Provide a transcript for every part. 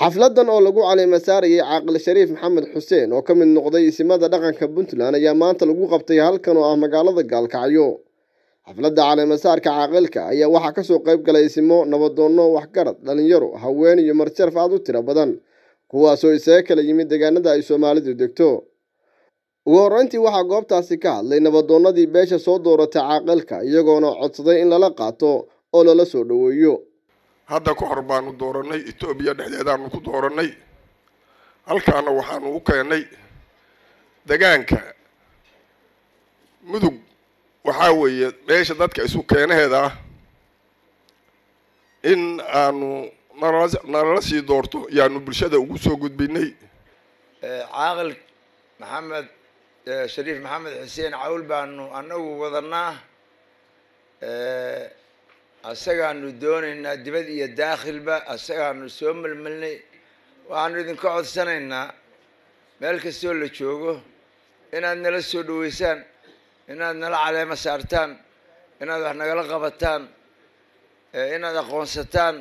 xafladan oo lagu caleema saarayay caaqil shariif maxamed xuseen oo ka mid noqday isimada dhaqanka puntland ayaa maanta lagu qabtay halkan oo ah magaalada gaalkacyo xafladda caleemasaarka caaqilka ayaa waxaa kasoo qayb galay isimo nabadoonno waxgarad dhalinyaro haween iyo marjaraf aad u tiro badan kuwaasoo isaga kala yimid deegaanada ay soomaalidu degto ugu horreyntii waxaa goobtaasi ka hadlay nabadoonnadii beesha soo dooratay caaqilka iyagoona codsaday in lala qaato oo lala soo dhoweeyo hadda ka hor baanu doorannay etoobiya dhexdeedaanu ku doorannay halkaana waxaanu u keennay degaanka mudug waxaa weeye meesha dadka isu keenaheeda ah in aanu nalala nalala sii doorto yaanu bulshada ugu soo gudbinay caaqil maxamed shariif maxamed xuseen cawl baanu annagu wadanaa asagaanu doonaynaa dibad iyo daakhilba asagaanu soo melmelnay waxaanu idinka codsanaynaa meel kastoo la joogo inaad nala soo dhaweysaan inaad nala caleemo saartaan inaad wax nagala qabataan inaad aqoonsataan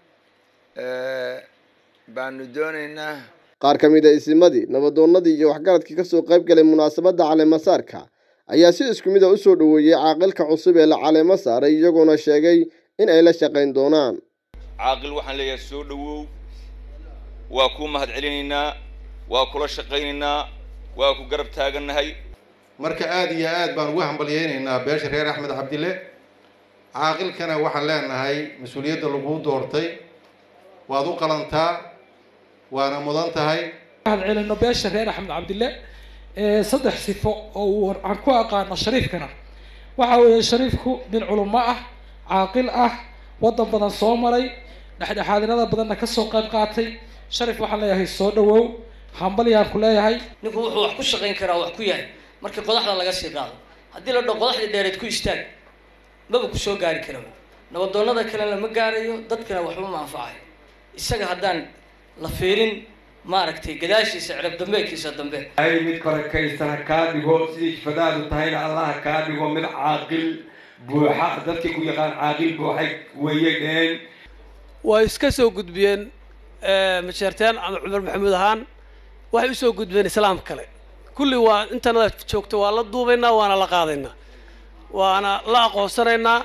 baanu doonaynaa qaar ka mid a isimadii nabadoonnadii iyo waxgaradkii kasoo qayb galay munaasabadda caleemasaarka ayaa si isku mid a usoo dhoweeyey caaqilka cusub ee la caleemo saaray iyagoona sheegay in ay la shaqayn doonaan caaqil waxaan leeyahay soo dhowow waa kuu mahad celinaynaa waa kula shaqaynaynaa waa ku garab taagannahay marka aada iyo aad baan ugu hambalyeynaynaa beesha reer axmed cabdille caaqilkana waxaan leenahay mas-uuliyadda laguu doortay waad u qalantaa waana mudan tahay mahad celino beesha reer axmed cabdille saddex sifo oo aan ku aqaano shariifkana waxa weeye shariifku nin culummo ah caaqil ah waddan badan soo maray dhexdhexaadinada badanna kasoo qayb qaatay sharif waxaan leeyahay soo dhawow hambalyaan ku leeyahay ninku wuxuu wax ku shaqayn karaa wax ku yahay markii qodaxda laga sii qaado haddii la dhao qodaxdii dheereed ku istaag maba ku soo gaari kara nabadoonnada kalena ma gaarayo dadkana waxba ma anfacayo isaga haddaan la fiirin maaragtay gadaashiisa cirab dambeedkiisa dambe ay mid barakaysan ha kaa dhigo sidii jifadaadu tahayna allah ha kaa dhigo mid caaqil buuxa dadkii ku yaqaan caaqil buuxay weeye dheen way iska soo gudbiyeen masheerteen ama cumar maxamuud ahaan waxay usoo gudbeen islaam kale kulli waa intanada joogto waa la duubaynaa waana la qaadaynaa waana la aqoonsanaynaa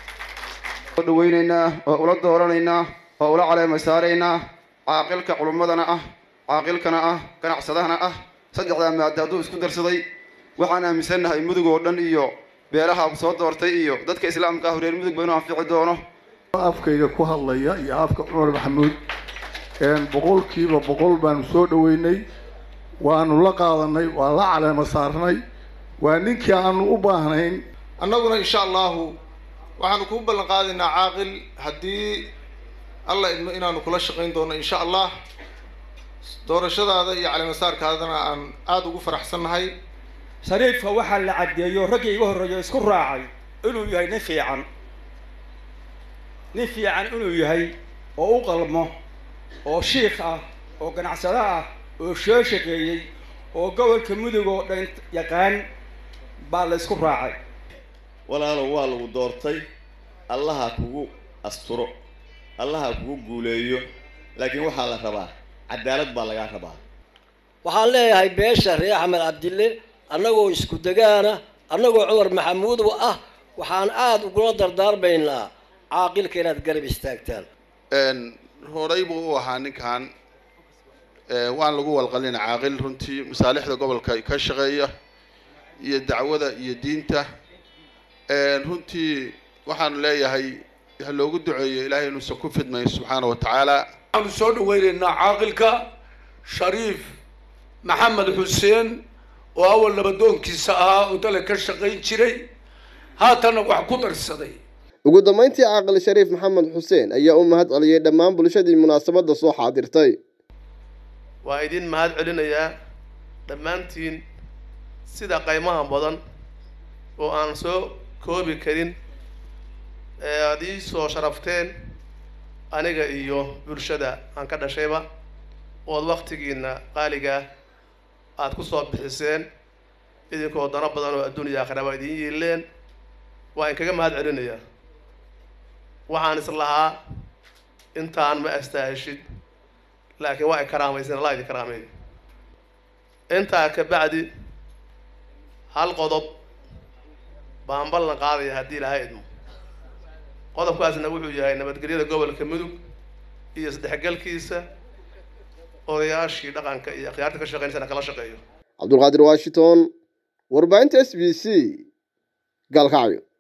oo dhaweynaynaa oo ula dooranaynaa oo ula caleema saaraynaa caaqilka culummadana ah caaqilkana ah ganacsadahana ah saddexdaa maada hadduu isku darsaday waxaan aaminsannahay mudug oo dhan iyo beelaha soo doortay iyo dadka islaamka ah reer mudug ba inuu anfici doono afkayga ku hadlaya iyo afka cumar maxamuud boqolkiiba boqol baanu soo dhaweynay waanu la qaadanay waa la caleema saarnay waa ninkii aanu u baahnayn annaguna insha allahu waxaanu kuu ballan qaadaynaa caaqil haddii alla idmo inaanu kula shaqayn doono insha allah doorashadaada iyo caleemasaarkaadana aan aada ugu faraxsannahay shariifka waxaa la caddeeyo raggii iga horreeyo isku raacay inuu yahay nin fiican nin fiican inuu yahay oo u qalmo oo shiikh ah oo ganacsado ah oo soo shaqeeyey oo gobolka mudug oo dhan yaqaan baa la isku raacay walaalow waa lagu doortay allaha kugu asturo allaha kugu guuleeyo laakiin waxaa la rabaa cadaalad baa lagaa rabaa waxaan leeyahay beesha reer axmed cabdille annagoo isku degaana annagoo cumar maxamuud ah waxaan aada ugula dardaarmaynaa caaqilka inaad garab istaagtaan horay buu u ahaa ninkan waan lagu walqalina caaqil runtii masaalixda gobolka ka shaqeeya iyo dacwada iyo diinta runtii waxaanu leeyahay ha loogu duceeyo ilaahay inuusan ku fidmayn subxaana wa tacaala waxaanu soo dhaweynaynaa caaqilka shariif maxamed xuseen oo awal nabadoonkiisa ahaa oo dale ka shaqayn jiray haatanna wax ku darsaday ugu dambeyntii caaqil shariif maxamed xuseen ayaa u mahad celiyey dhammaan bulshadii munaasabadda soo xaadirtay waa idin mahad celinayaa dhammaantiin sida qaymaha badan oo aan soo koobi karin ee aada ii soo sharafteen aniga iyo bulshada aan ka dhashayba ood waktigiina qaaligaa aada ku soo bixiseen idinkoo dano badan oo adduuniya aakhiraba idiin yiileen waa in kaga mahad celinayaa waxaan is lahaa intaan ma astaaheshid laakiin waa ay karaamaysan allah idin karaameeyo intaa ka bacdi hal qodob baan ballan qaadaya haddii ilaahay idmo qodobkaasna wuxuu yahay nabadgelyada gobolka mudug iyo isdhexgalkiisa odayaashii dhaqanka iyo akhyaarta ka shaqeynaysana kala shaqeeyo cabdulqaadir washington warbaahinta s b c gaalkacyo